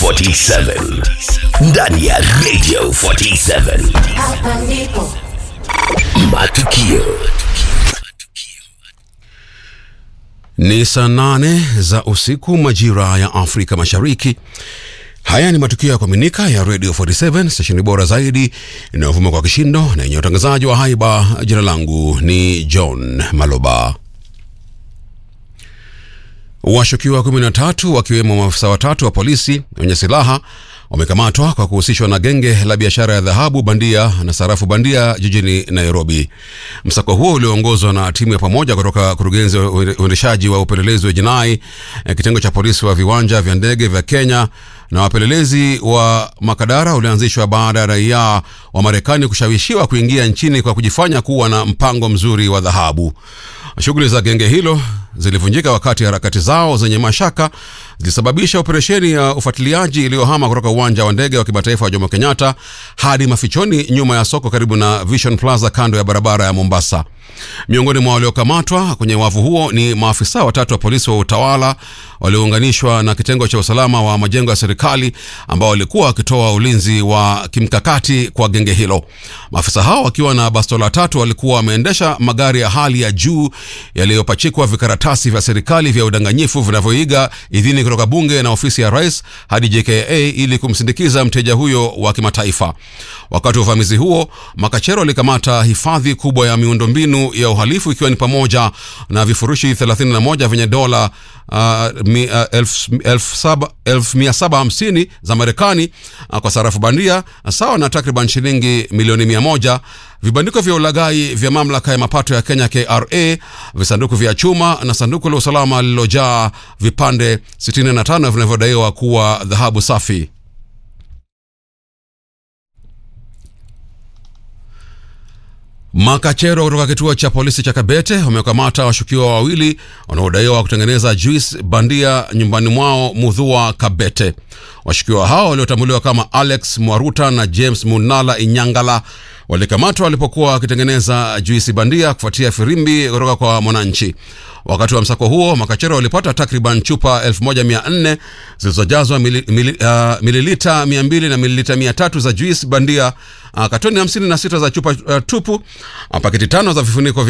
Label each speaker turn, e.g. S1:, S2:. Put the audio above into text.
S1: 47 ndani ya Radio 47
S2: Hapa ndipo
S1: matukio
S3: Ni saa nane za usiku majira ya Afrika Mashariki. Haya ni matukio ya kuaminika ya Radio 47 stesheni bora zaidi inayovuma kwa kishindo na yenye utangazaji wa haiba. Jina langu ni John Maloba. Washukiwa 13 wakiwemo maafisa watatu wa polisi wenye silaha wamekamatwa kwa kuhusishwa na genge la biashara ya dhahabu bandia na sarafu bandia jijini Nairobi. Msako huo ulioongozwa na timu ya pamoja kutoka kurugenzi wa uendeshaji wa upelelezi wa jinai, eh, kitengo cha polisi wa viwanja vya ndege vya Kenya na wapelelezi wa Makadara ulianzishwa baada ya raia wa Marekani kushawishiwa kuingia nchini kwa kujifanya kuwa na mpango mzuri wa dhahabu. Shughuli za genge hilo zilivunjika wakati harakati zao zenye mashaka zilisababisha operesheni ya ufuatiliaji iliyohama kutoka uwanja wa ndege wa kimataifa wa Jomo Kenyatta hadi mafichoni nyuma ya soko karibu na Vision Plaza kando ya barabara ya Mombasa. Miongoni mwa waliokamatwa kwenye wavu huo ni maafisa watatu wa polisi wa utawala waliounganishwa na kitengo cha usalama wa majengo ya serikali ambao walikuwa wakitoa ulinzi wa kimkakati kwa genge hilo. Maafisa hao wakiwa na bastola tatu walikuwa wameendesha magari ya hali ya juu yaliyopachikwa vikaratasi vya serikali vya udanganyifu vinavyoiga idhini kutoka bunge na ofisi ya rais hadi JKA ili kumsindikiza mteja huyo wa kimataifa. Wakati wa uvamizi huo, makachero walikamata hifadhi kubwa ya miundombinu ya uhalifu ikiwa ni pamoja na vifurushi 31 vyenye dola uh, mi, uh, elfu, elfu saba- elfu mia saba hamsini za Marekani uh, kwa sarafu bandia sawa na takriban shilingi milioni mia moja vibandiko vya ulaghai vya mamlaka ya mapato ya Kenya KRA, visanduku vya chuma na sanduku la usalama lililojaa vipande 65 vinavyodaiwa kuwa dhahabu safi. Makachero kutoka kituo cha polisi cha Kabete wamekamata washukiwa wawili wanaodaiwa kutengeneza juice bandia nyumbani mwao Mudhua, Kabete. Washukiwa hao waliotambuliwa kama Alex Mwaruta na James Munala Inyangala walikamatwa walipokuwa wakitengeneza juisi bandia kufuatia firimbi kutoka kwa mwananchi. Wakati wa msako huo, makachero walipata takriban chupa 1400 zilizojazwa mili, mili, uh, mililita 200 na mililita 300 za juisi bandia, uh, katoni 56 za chupa uh, tupu, uh, paketi tano za vifuniko vya